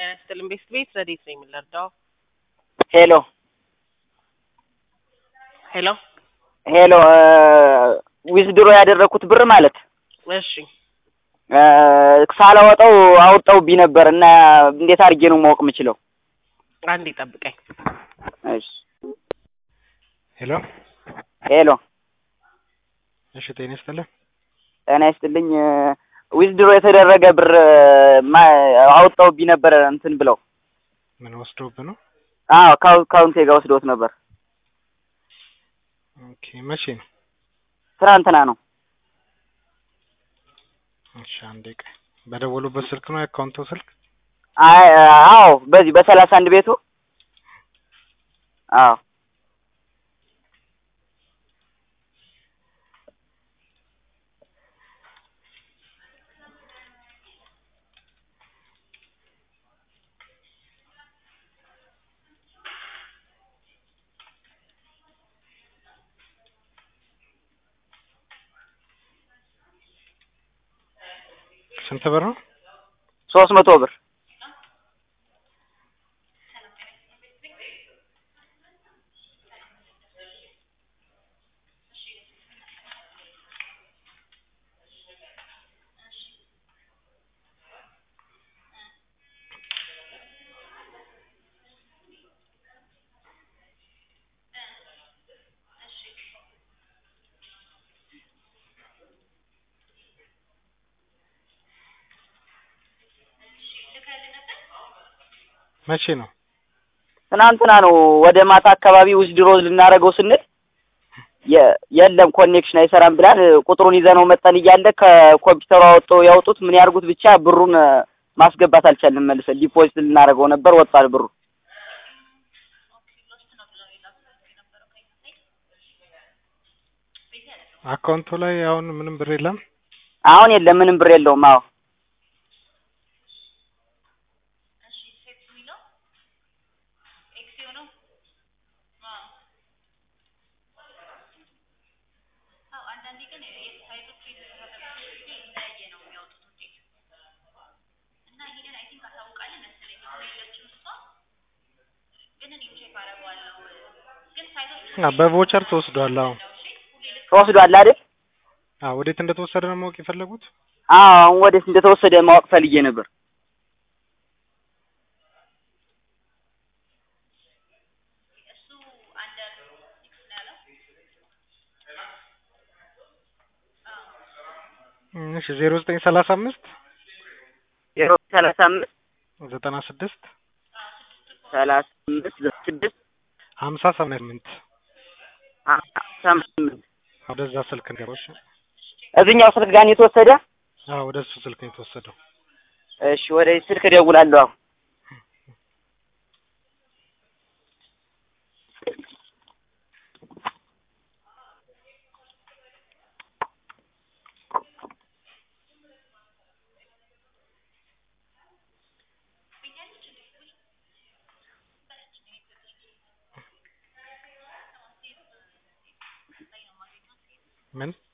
ጤና ይስጥልኝ ቤት ቤት ረዴት ነው የምንረዳው? ሄሎ ሄሎ ሄሎ ዊዝድሮ ያደረኩት ብር ማለት እሺ ሳላወጣው አውጣውብኝ ነበር እና እንዴት አድርጌ ነው ማወቅ የምችለው? አንዴ ጠብቀኝ። እሺ ሄሎ ሄሎ እሺ፣ ጤና ይስጥልኝ። ጤና ይስጥልኝ። ዊዝድሮ የተደረገ ብር ማ- አውጣውብኝ ነበር እንትን ብለው ምን ወስዶብህ ነው? አዎ ካው- ካውንቴ ጋር ወስዶት ነበር። ኦኬ፣ መቼ ነው? ትናንትና ነው። እሺ፣ አንዴ ቆይ። በደወሉበት ስልክ ነው የአካውንቱ ስልክ? አይ አዎ በዚህ በሰላሳ አንድ ቤቱ አዎ ስንት ብር ነው? ሶስት መቶ ብር መቼ ነው? ትናንትና ነው። ወደ ማታ አካባቢ ዊዝድሮ ልናደርገው ስንል የ- የለም ኮኔክሽን አይሰራም ብላል። ቁጥሩን ይዘነው መጠን እያለ ከኮምፒውተሩ አወጡ ያውጡት ምን ያርጉት ብቻ ብሩን ማስገባት አልቻልንም። መልሰን ዲፖዚት ልናደርገው ነበር ወጣል ብሩ። አካውንቱ ላይ አሁን ምንም ብር የለም። አሁን የለም ምንም ብር የለውም። አዎ አ በቮቸር ተወስዷል። አሁን ተወስዷል አይደል? አዎ፣ ወዴት እንደተወሰደ ነው ማወቅ የፈለጉት? አዎ አሁን ወዴት እንደተወሰደ ማወቅ ፈልጌ ነበር። እሺ፣ ዜሮ ዘጠኝ ሰላሳ አምስት ዜሮ ሰላሳ አምስት ዘጠና ስድስት ሰላሳ አምስት ስድስት ሀምሳ ሰማንያ ስምንት ሰማንያ ስምንት ወደዛ ስልክ ነገሮች እዚህኛው ስልክ ጋር ነው የተወሰደ። አዎ፣ ወደ እሱ ስልክ ነው የተወሰደው። እሺ ወደ ስልክ እደውላለሁ አሁን። ምን